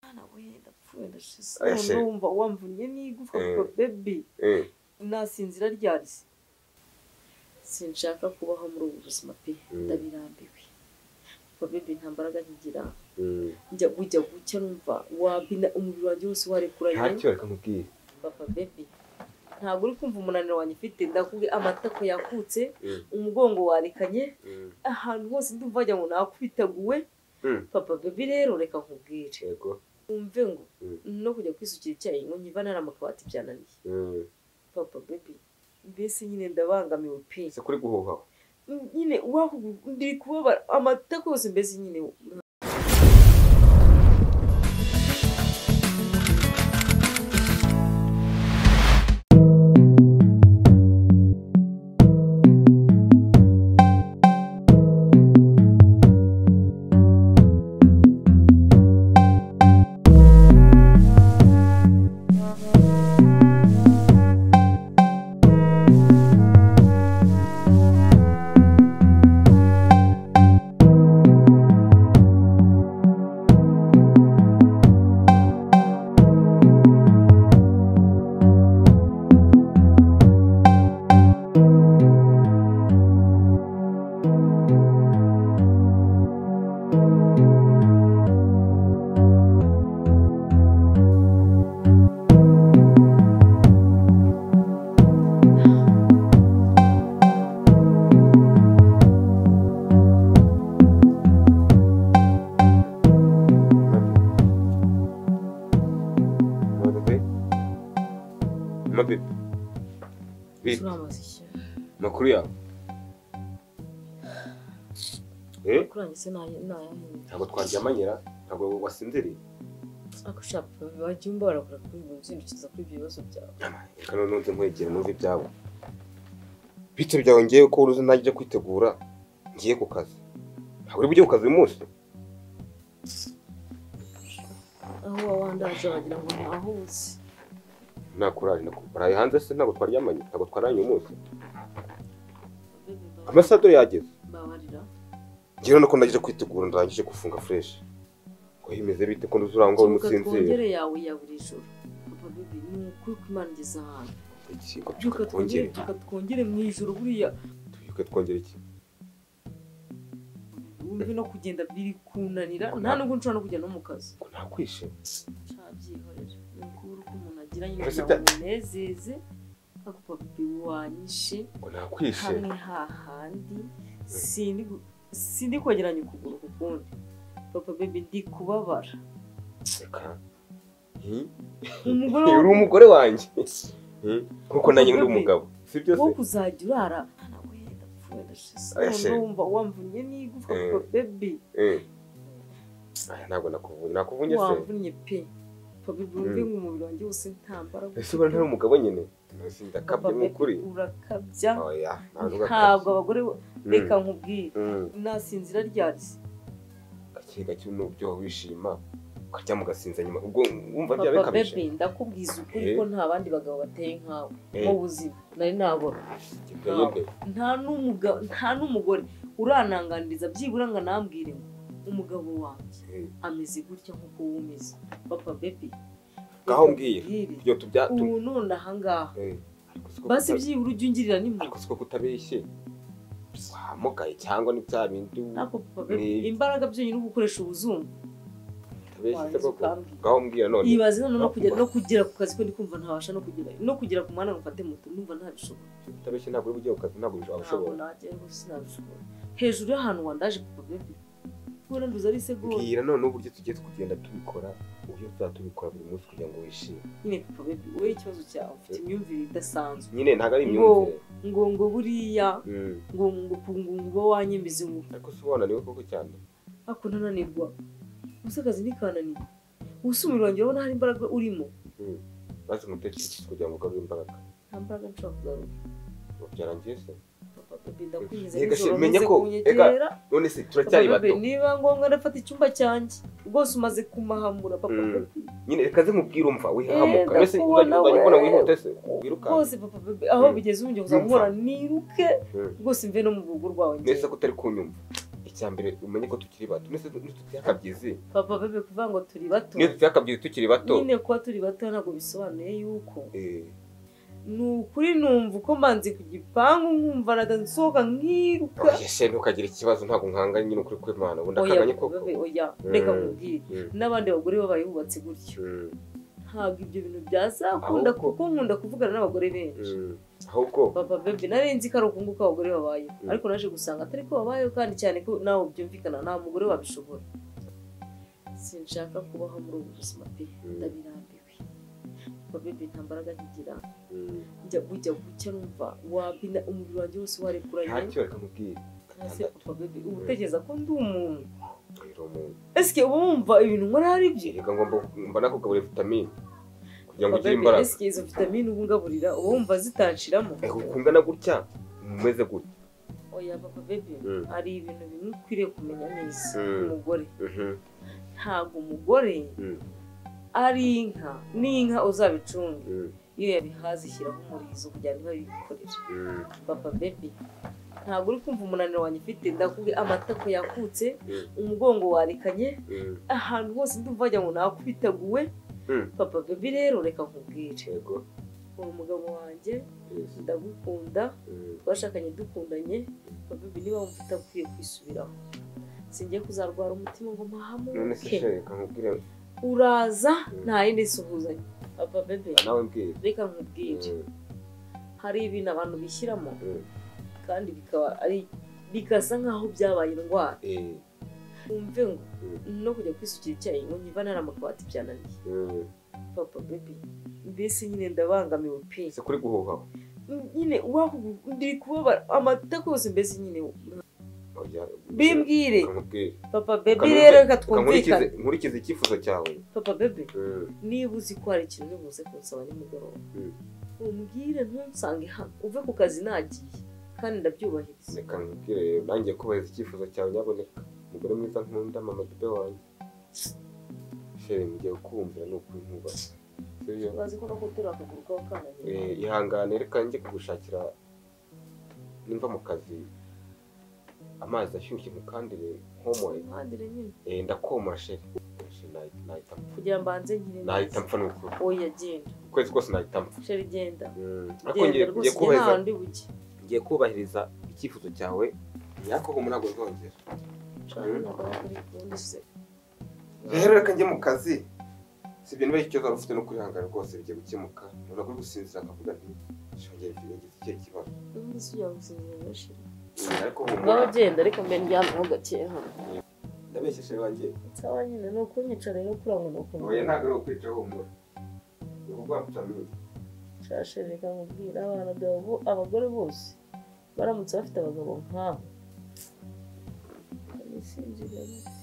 mwana we ndapfuye ndashize Oya none sheri. wumva wamvunnye n'igufwa Eh. kuko bebi Eh, nasinzira ryarye sinshaka kubaho muri ubu buzima pe Mm. ndabirambiwe kuko bebi nta mbaraga nkigira mm. njya bujya gucya numva wabina umubiri wanjye wose warekuranye ntacyo reka nkubwire papa bebi ntabwo uri kumva umunaniro wanjye mfite ndakubwiye amatako yakutse Mm, umugongo warekanye mm, ahantu hose ndumva wagira ngo nakubitaguwe mm. papa bebi rero reka nkubwire yego wumve ngo Mm. no kujya kwisukira icyayi ngo nkiva nari amakabati byananiye Mm. papa bebi mbese nyine ndabangamiwe pe se kuri guhuha nyine waho ndiri kubabara amatako yose mbese nyine mabibi mabibi Bi- turamaze iki makuru yawe Eh, kurangiza se nayahinda ntabwo twaryamanyira ntabwo wasinziriye ako shaka bajya umba barakora kuri ubu nzindukiza kuri ibyo bibazo byawe reka noneho nze nkwegera numva ibyabo byawe ngewe ko uruzi najya ujya kwitegura ngiye ku kazi ntabwo uri bujye ku kazi uyu munsi aho wawandaje wagira ngo ntaho uzi nta kurari baraye hanze se ntabwo twaryamanye ntabwo twaranye uyu munsi Baby, mba- amasaha dore yageze mbabarira ngewe nuko najya kwitegura ndangije gufunga fureshi ngo himeze bite ko nduzi urangwa kibuka umusinzire twongere yawe ya buri joro papa bebi ni ukuri ko imana igeze ahantu iki ngo byuka byuka twongere twongere byuka twongere mu ijoro buriya byuka twongere iki wumve no kugenda biri kunanira nta nubwo nshobora no kujya no mu kazi ngo nakwishe ntabyihorera ni ukubura uko umuntu agira nyine Mbese kugira ngo umunezeze ako papa bebi wanyishe ngo nakwishe hamwe hahandi sindi gu- sindi kwegeranya ukuguru ku kundi papa bebi ndi kubabara reka hi umugore Hey, uri wo- umugore wanjye Hmm? nkuko nanjye ndi umugabo si byo wo se kuzajya urara mwana we ndapfuye ndashize Oya none sheri. wumva wamvunnye n'igufwa Eh. papa bebi Eh. Aya, ntabwo nakuvunye nakuvunye se wamvunnye pe papa bebi wumve Mm. ngo umubiri wanjye wose nta mbaraga ese ubona ntari umugabo nyine Nasi ndakabye Papa ni ukuri Bebi, urakabya oya ntabwo ntabwo abagore Mm. reka nkubwire Mm. nasinzira ryarye gake gake n'ubyoha wishima ukajya mugasinza nyuma ubwo wumva byaba papa bikabije bebi ndakubwiza ukuri Eh. ko nta bandi bagabo bateye nkawe Eh. mu buzima nari nabona Ibyo yende. nta n'umuga- nta n'umugore urananganiriza byibura ngo anambwire ngo umugabo wanjye Eh, ameze gutya nk'uko wumeze papa bebi ngaho mbwira ibyo tubya tu- ubu none ahangaha Eh, ariko siko basi kuta- byibura ujya ungirira nimwe ariko siko kutabeshye wamugaye cyangwa ni bya bindi ariko papa bebi Ni- imbaraga byonyine uri gukoresha ubuzungu utabeshye se warangiza koko ukambwira ngaho mbwira none ibaze none no kugera no kugera ku kazi ko ndi kumva ntabasha no kugera no kugera ku mwanya ngo mfate moto numva ntabishobora utabeshye ntabwo uri bujye ku kazi ntabwo ushobora ntabwo najya rwose sinabishobora hejuru y'ahantu wandaje papa bebi ubona nduza ari isegonda mbwira noneho uburyo tugiye kugenda tubikora uburyo tuzajya tubikora buri munsi kugira ngo wishime nyine papa bebi wowe ikibazo cyawe ufite imyumvire idasanzwe nyine ntabwo ari Ngo- imyumvire ngo ngo buriya Mm. ngo ngo ku- ngo ngo uba wanyemeze ngo ariko si wananiwe koko cyane ako ntananirwa gusa akazi ntikananiye gusa umubiri wanjye urabona hari imbaraga urimo Mm. maze umutekereze kugira ngo ugarure imbaraga nta mbaraga nshobora kugaruka Ngo byarangiye se papa bebi ndakwingiza Ega, nijoro sheri, menya maze ko- ega, kunyegera none se Papa turacyari bato Bebe, niba ngombwa ndafata icyumba cyanjye rwose umaze kumahamura papa Mm. Bebe. nyine reka ze mubwire umva wihahamuka Eh, mbese ndakubona uzajya uzajya ubona we. wihuta se rwose wirukanse papa Bebe, aho Mm. bigeze wongera kuzamubona niruke Mm. rwose mve no mu rugo rwawe njye neza ko utari kunyumva icya mbere umenye ko tukiri bato ndetse dufite akabyizi papa bebe kuvuga ngo turi bato niyo dufite akabyizi tukiri bato nyine kuba turi bato ntabwo bisobanuye yuko Eh, ni ukuri numva uko manzi ku gipangu nkumva nsohoka nkiruka oya se ntukagire ikibazo ntabwo nkanga nyine ukuri kwimana ubundi oya akanganye koko bebe oya reka Mm. nkubwire Mm, n'abandi bagore babayubatse gutyo mm, ntabwo ibyo bintu byazakunda Ahubwo- kuko nkunda kuvugana n'abagore benshi mm. ahubwo papa bebe nari nzi ko ari ukungu ko abagore babayeho Mm. ariko naje gusanga atari ko babayeho kandi cyane ko nawe byumvikana nta mugore wabishobora sinshaka kubaho muri ubu buzima pe Mm. ndabirambiwe papa bebe nta mbaraga nkigira mm, njya bujya gucya numva wabina umubiri wanjye wose warekuranye ntacyo bakamubwira hasi papa bebe uba utekereza ko ndi umuntu rero umuntu esike uba wumva ibintu nkora ari byo reka ngo mbo- mba nakugaburira vitamine kugira ngo papa ugire bebe imbaraga esike izo vitamine uba ungaburira uba wumva zitashiramo Eh, ukungana gutya umeze gutya oya papa bebe Mm. hari ibintu bimwe ukwiriye kumenya neza Mm. umugore Mhm, ntabwo umugore mm, ari inka n'inka uzabicunga mm, iyo yabihaze ishyiraho umurizo kugira ngo ibe yikorere mm, papa bebe ntabwo uri kumva umunaniro wanjye ufite ndakubwiye amatako yakutse Mm. umugongo warikanye mm. ahantu hose ndumva wagira ngo nakubitaguwe Mm. papa bebe rero reka nkubwire yego uri umugabo wanjye yes, ndagukunda mm, twashakanye dukundanye papa bebe niba wumva akwiye kwisubiraho singiye kuzarwara umutima ngo none se mpahamuke sha, reka nkubwire uraza nta yindi suhuzanye papa bebe nawe mbwira reka nkubwire Mm, hari ibintu abantu bishyiramo mm, kandi bikaba ari bigasa nk'aho byabaye indwara eh, wumve ngo Mm. no kujya kwisukira icyayi ngo nkiva nari amakabati byananiye mm. papa bebe mbese nyine ndabangamiwe pe ese kuri guhuha nyine wahu ndi kubabara amata kose mbese nyine oya, bimbwire reka nkubwire papa bebe Kamere- rero reka Reka nkurikize twumvikane nkurikize icyifuzo cyawe papa bebe Mm, niba uzi ko hari ikintu nibuze kunsaba nimugoroba Mm. umbwire ntunsange hano uve ku kazi nagiye kandi ndabyubahiriza reka nkubwire rero nanjye kubahiriza icyifuzo cyawe nyaboneka umugore mwiza nkunda mama dube wanjye shere mugiye kumvira ni ukuri nkubaha sibyo urazi ko no guterura akaguru kaba kananiye Eh, ihangane reka njye kugushakira nimva mu kazi amazi ashyushye mukandire nkomoye impandire nyine Eh, ndakoma sheri Sheri, nahi- nahita mpfa. kugira mbanze nkire nahita mpfa n'ukuri oya genda ukwezi kose nahita mpfa sheri genda Mm, ariko genda ngiye rwose njye nta ngiye kubahiriza ndi buke ngiye kubahiriza icyifuzo cyawe nyakohoma ntabwo zongera Cana ntabwo ari ukundi se rero reka njye mu kazi si ibyo niba ikibazo wari ufite no kwihangana rwose bigiye gukemuka ntabwo uri gusinzira akavuga nti shongera igihe ngize ikihe kibazo ubundi se ujya gusinzira benshi Mm, ariko humura ngaho genda ariko mbere ndyamyeho gake hano ndabeshyeshe wanjye nsaba nyine ni ukunyicara no kurango ni ukuntu oya ntabwo ari ukwica humura ni ukuvuga vitamine nshashe reka nkubwire abana babo abagore bose baramutse bafite abagabo nk'abo Kandi sinzi rero.